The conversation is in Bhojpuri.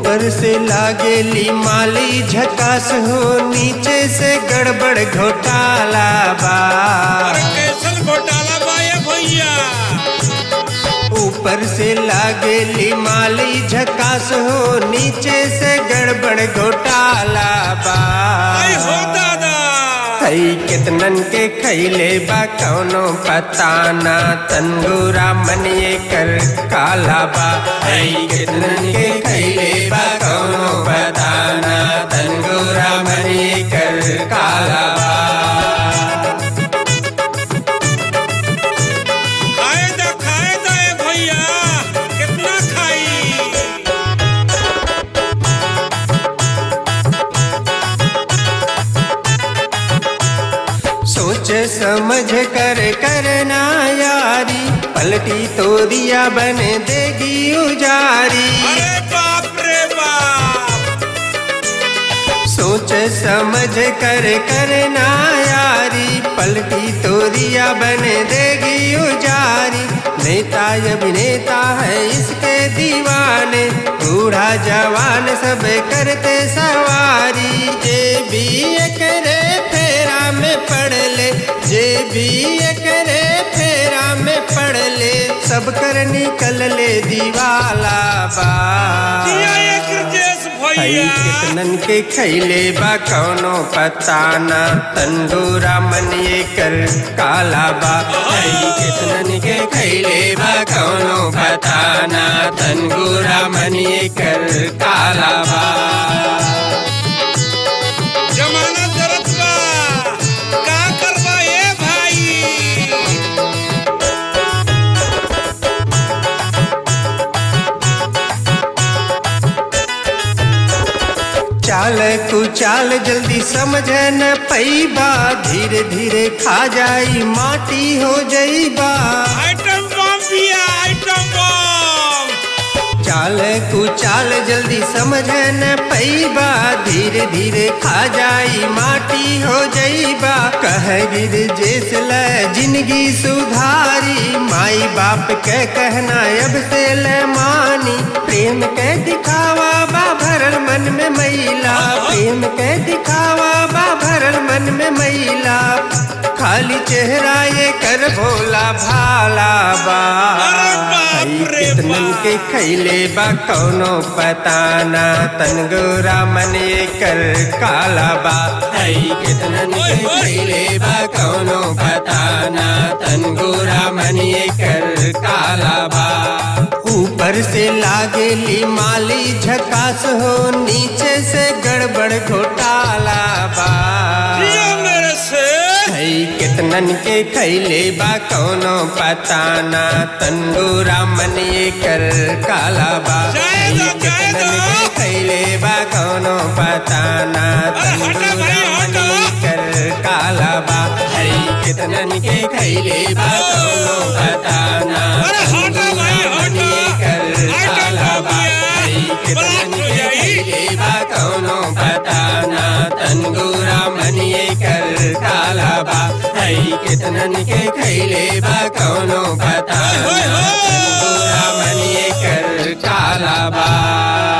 ऊपर से लागेली माली झकास हो नीचे से गड़बड़ घोटाला बा अरे कैसन घोटाला बाया भैया ऊपर से लागेली माली झकास हो नीचे से गड़बड़ घोटाला बा आई हो दादा हई कितनन के खैले बा कौनो पता ना तंदूरा मनिए कर काला बा हई कितनन के खैले बा कौनो पता ना तंदूरा मनिए कर काला बा खाए दा खाए दा ए भैया कितना खाई सोच समझ कर करना यारी पलटी तो दिया बन देगी उजारी अरे बाप रे बाप सोच समझ कर करना यारी पलटी तोरिया बन देगी उजारी नेता अभिनेता है इसके दीवाने बूढ़ा जवान सब करते सवारी जे भी करे फेरा में पड़ ले जे भी करे फेरा में पड़ ले सब कर निकल ले दीवाला बा दिया एक रजेश हई भैया कितनन के खैले बा कौनो पता ना तंदूरा मनिए कर काला बा हई कितनन के खैले बा कौनो पता ना तंदूरा मनिए कर काला बा जमाना जरत बा का करबा ए भाई चाल तू चाल जल्दी समझ न पैबा धीरे धीरे खा जाई माटी हो जाइबा आइटम बम पिया आइटम बम चाल तू चाल जल्दी समझ न पैबा धीरे धीरे खा जाई माटी हो जाइबा कह गिर जेस ल जिंदगी सुधारी माई बाप के कहना अब से ल मानी प्रेम के दिखावा बा भरल मन में मैला प्रेम के दिखावा बा भरल मन में मैला खाली चेहरा ये कर भोला भाला बा अरे बाप हई रे कितनन बाप। के खैले बा कौनो पता ना तनगोरा मन ये कर काला बा हई कितनन के खैले बा कौनो पता ना तनगोरा मन ये कर काला बा ऊपर से लागेली माली झकास हो नीचे से गड़बड़ घोटाला बा दिया मेरे से हई कितनन के खैले बा कौनो पता ना तंदूरा मनिए कर काला बा हई कितनन के खैले बा कौनो पता ना तंदूरा मनिए कर काला बा हई कितनन के खैले बा कौनो पता ना अरे हटा भाई, हटा। मनिए कर काला बा हई कितनन के खैले बा कौनो पता ना तंदूरा मनिए कर काला बा हई कितनन के खैले बा कौनो पता ना तंदूरा मनिए कर काला बा